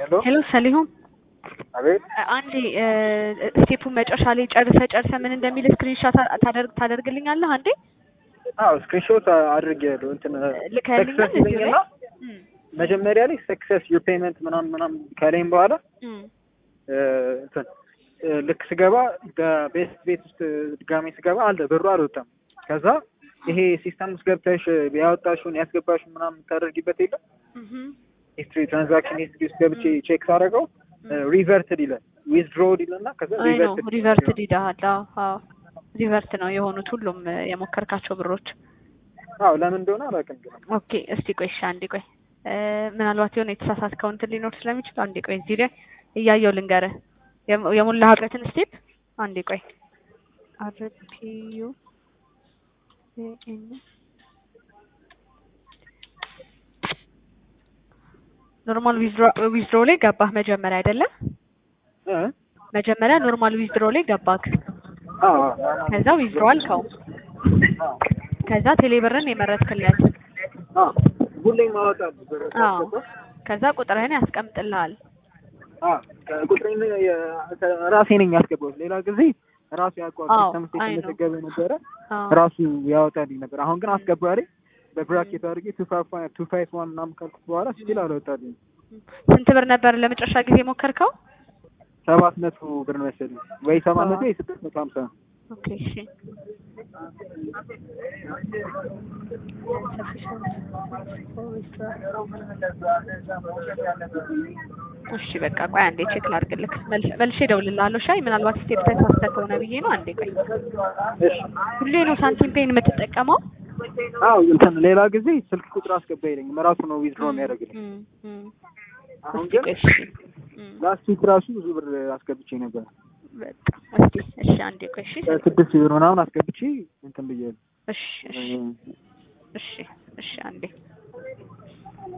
ሄሎ ሄሎ ሰሊሆም አቤት አንዴ ስቴፑን መጨረሻ ላይ ጨርሰ ጨርሰ ምን እንደሚል ስክሪንሻት ታደርግ ታደርግልኛለህ አንዴ አዎ ስክሪንሾት አድርጌያለሁ እንትን ልከህልኛል ሰክሰስ እዚሁ ላይ ይለኝና እም፣ መጀመሪያ ላይ ሰክሰስ ዩር ፔመንት ምናምን ምናምን ከላይም በኋላ እም፣ እ፣ እንትን እ፣ ልክ ስገባ በቤት ቤት ውስጥ ድጋሜ ስገባ አለ ብሩ አልወጣም። ከዛ ይሄ ሲስተም ውስጥ ገብተሽ ያወጣሽውን ያስገባሽውን ምናምን የምታደርጊበት የለም እህም፣ ሂስትሪ ትራንዛክሽን ሂስትሪ ውስጥ ገብቼ ቼክ ሳደርገው ሪቨርትድ ይላል ዊዝድሮድ ይልና ከዛ አይ ነው ሪቨርትድ ሪቨርት ዲዳሃል። አዎ አዎ ሪቨርት ነው የሆኑት ሁሉም እ፣ የሞከርካቸው ብሮች። አዎ ለምን እንደሆነ አላውቅም ግን ኦኬ እስቲ ቆይ እሺ አንዴ ቆይ እ፣ ምናልባት የሆነ የተሳሳትከው እንትን ሊኖር ስለሚችል አንዴ ቆይ እዚህ ላይ እያየው ልንገርህ የሞ- የሞላህበትን ስቴፕ አንዴ ቆይ አርፒዩ ኖርማል ዊዝድሮ ላይ ገባህ መጀመሪያ አይደለም እ? መጀመሪያ ኖርማል ዊዝድሮ ላይ ገባክ አዎ አዎ ከዛ ዊዝድሮ አልከው አዎ ከዛ ቴሌብርን የመረጥክለት አዎ ሁሌም አወጣለሁ ብር አዎ ሳስገባ። ከዛ ቁጥርህን ያስቀምጥልሃል አዎ ቁጥሬን የ- ራሴ ነኝ ያስገባሁት። ሌላ ጊዜ ራሱ ያውቀዋል። አዎ፣ ሲስተም ውስጥ አይ ነው። የተመዘገበ ነበረ አዎ ራሱ ያወጣልኝ ነበር። አሁን ግን አስገባሪ በብራኬት አድርጌ ቱ ፋይቭ ቱ ፋይቭ ዋን ምናምን ካልኩት በኋላ ስቲል አልወጣልኝ። ስንት ብር ነበር ለመጨረሻ ጊዜ ሞከርከው? ሰባት መቶ ብር መሰለኝ ወይ ሰባት መቶ ወይ ስድስት መቶ ሀምሳ ኦኬ እሺ እሺ በቃ ቆይ አንዴ ቼክ ላድርግልክ መልስ- መልሼ እደውልልሃለሁ። ሻይ ምናልባት ስቴፕ ተሳስተህ ከሆነ ብዬ ነው። አንዴ ቆይ እሺ ሁሌ ነው ሳንቲም ፔን የምትጠቀመው? አዎ እንትን ሌላ ጊዜ ስልክ ቁጥር አስገባ ይለኝም ራሱ ነው ዊዝድሮ የሚያደርግልኝ። እም፣ እም። አሁን እስቲ ግን ቆይ እሺ እም፣ ላስት ዊክ ራሱ ብዙ ብር አስገብቼ ነበር። በቃ እስቲ እሺ አንዴ ቆይ እሺ ስድስት ብር ምናምን አስገብቼ እንትን ብያለሁ። እሺ እሺ እሺ እሺ አንዴ